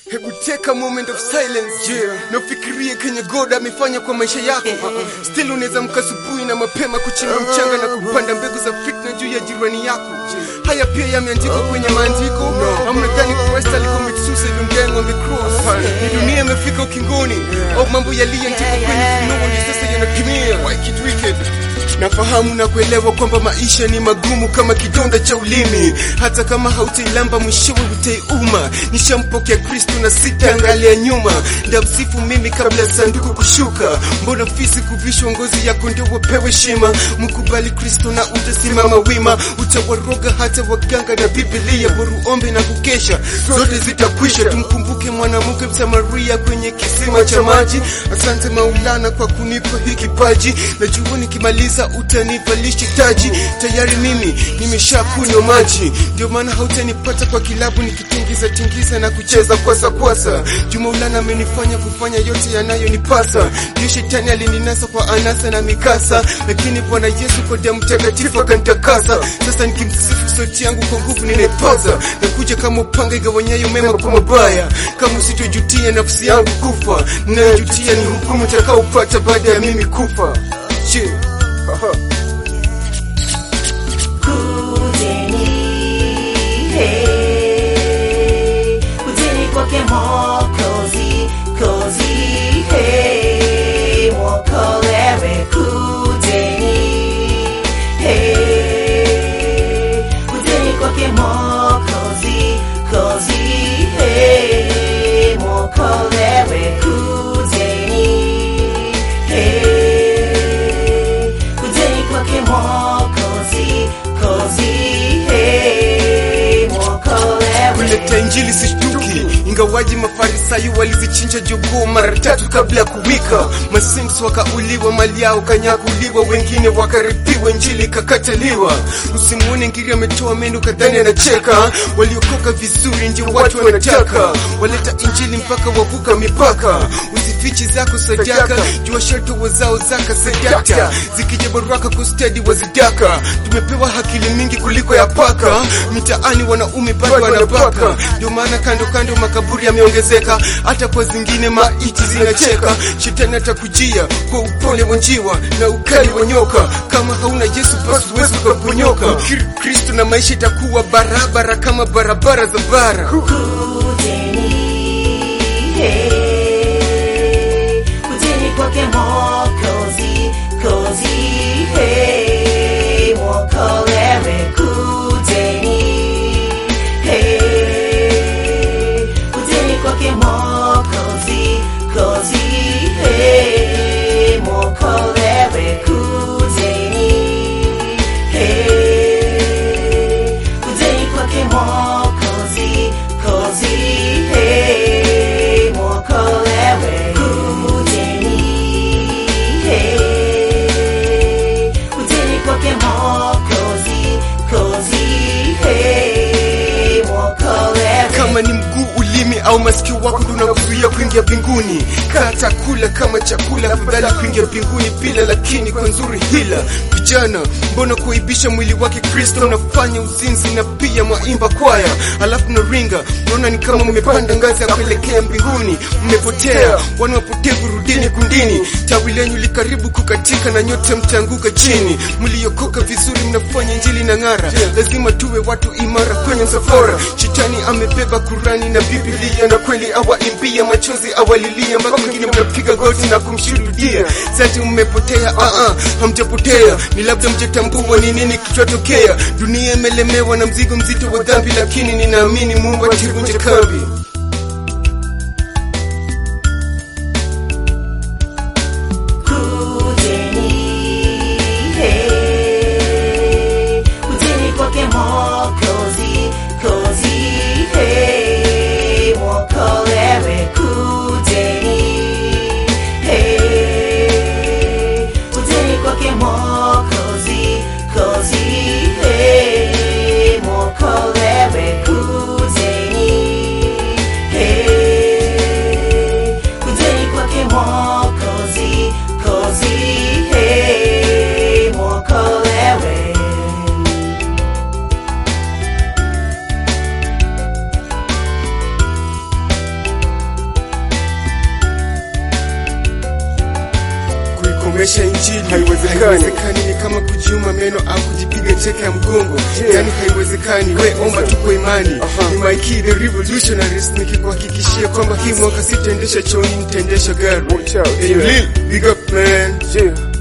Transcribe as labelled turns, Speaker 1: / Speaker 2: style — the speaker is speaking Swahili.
Speaker 1: Hebu take a moment of silence yeah. Na ufikirie kenye God amefanya kwa maisha yako Still unaweza mka asubuhi na mapema kuchimba mchanga na kupanda mbegu za fitna juu ya jirani yako Haya pia yameandikwa kwenye maandiko Amnadhani Christ alicommit suicide on dying on the cross Ni dunia imefika ukingoni Au mambo yaliyoandikwa kwenye Funuo ndio sasa yanatimia Why it wicked Nafahamu na kuelewa kwamba maisha ni magumu kama kidonda cha ulimi, hata kama hautailamba mwishowe utaiuma. Nishampokea Kristo na sitaangalia nyuma, ndamsifu mimi kabla ya sanduku kushuka. Mbona fisi kuvishwa ngozi yako ndio wapewe shima? Mkubali Kristo na utasimama wima, utawaroga hata waganga na Biblia, boru ombe na kukesha, zote zitakwisha. Tumkumbuke mwanamke Msamaria kwenye kisima cha maji. Asante Maulana kwa kunipa hii kipaji, najua nikimaliza utanivalisha taji. Tayari mimi nimeshakunywa maji, ndio maana hautanipata kwa kilabu nikitingiza tingiza na kucheza kwasa kwasa. Juu Maulana amenifanya kufanya yote yanayonipasa. Ndio shetani alininasa kwa anasa na mikasa, lakini Bwana Yesu kwa damu takatifu akanitakasa. Sasa nikimsifu sauti yangu kwa nguvu ninaipaza, nakuja kama upanga igawanyayo mema kwa mabaya. Kama usitojutia nafsi yangu kufa, ninayojutia ni hukumu utakaopata baada ya mimi kufa. Yeah. Aha.
Speaker 2: Kujeni, hey, kujeni kwake Mwokozi, kozi, hey, mwokolewe. Kujeni, hey, kujeni kwake Mwokozi, kozi, hey, mwokolewe. Kujeni, hey, kujeni kwake Mwokozi, kozi, hey, mwokolewe.
Speaker 1: kuleta injili sishtuki, ingawaji mafarisayo walizichinja jogoo mara tatu kabla ya kuwika. Masims wakauliwa, mali yao kanyakuliwa, wengine wakaripiwa, injili ikakataliwa. Usimuone ngiri ametoa meno kadhani anacheka, waliokoka vizuri ndio watu wanataka, waleta injili mpaka wavuka mipaka. Usifichi zako sadaka, jua sharto wazao zaka sadaka, zikija baraka kustedi wazidaka. Tumepewa akili mingi kuliko ya paka, mitaani wanaume bado wanabaka, ndio maana kando kando makaburi yameongezeka, hata kwa zingine maiti zinacheka. Shetani atakujia kwa upole wa njiwa na ukali wa nyoka, kama hauna Yesu basi huwezi ukaponyoka. Kri- Kristo na maisha itakuwa barabara kama barabara za bara.
Speaker 2: Kujeni, hey, kujeni kwake Mwokozi, kozi, hey, mwokolewe. Kujeni, hey, kujeni kwake Mwokozi, kozi, hey, mwokolewe. Kujeni, hey, kujeni kwake Mwokozi, kozi, hey, mwokolewe. Kujeni, hey, kujeni kwake Mwokozi, kozi, hey, mwokolewe.
Speaker 1: kama ni mguu ulimi au masikio wako ndo unakuzuia kuingia mbinguni kata kula kama chakula afadhali kuingia mbinguni bila lakini kwa nzuri hila vijana mbona kuibisha mwili wake kristo unafanya uzinzi na pia mwaimba kwaya alafu na ringa naona ni kama mmepanda ngazi ya kuelekea mbinguni mmepotea wana wapotevu rudini kundini tawi lenyu likaribu kukatika na nyote mtaanguka chini mliokoka vizuri mnafanya injili na ng'ara lazima tuwe watu imara kwenye msafara shetani amebeba kurani na biblia na kweli awaimbia machozi awalilia mpaka mwingine mnapiga goti na kumshuhudia sasa mmepotea ah ah hamjapotea ni labda mjatambua ni nini kichotokea dunia imelemewa na mzigo mzito wa dhambi lakini ninaamini mungu ativunje kambi
Speaker 2: Kujeni, hey, kujeni kwake Mwokozi, kozi, hey, mwokolewe. Kujeni, hey, kujeni kwake Mwokozi, kozi, hey, mwokolewe. Kujeni,
Speaker 1: maisha injili
Speaker 3: Haiwezekani.
Speaker 1: haiwezekani ni kama kujiuma meno au kujipiga cheke ya mgongo
Speaker 3: Yeah.
Speaker 1: yani haiwezekani we omba tu kwa imani
Speaker 3: Aha.
Speaker 1: ni my key the revolutionaries nikikuhakikishia kwamba hii mwaka sitaendesha chooni nitaendesha gari
Speaker 3: Watch out,
Speaker 1: hey,
Speaker 3: yeah.
Speaker 1: Lil, big up man
Speaker 3: Yeah.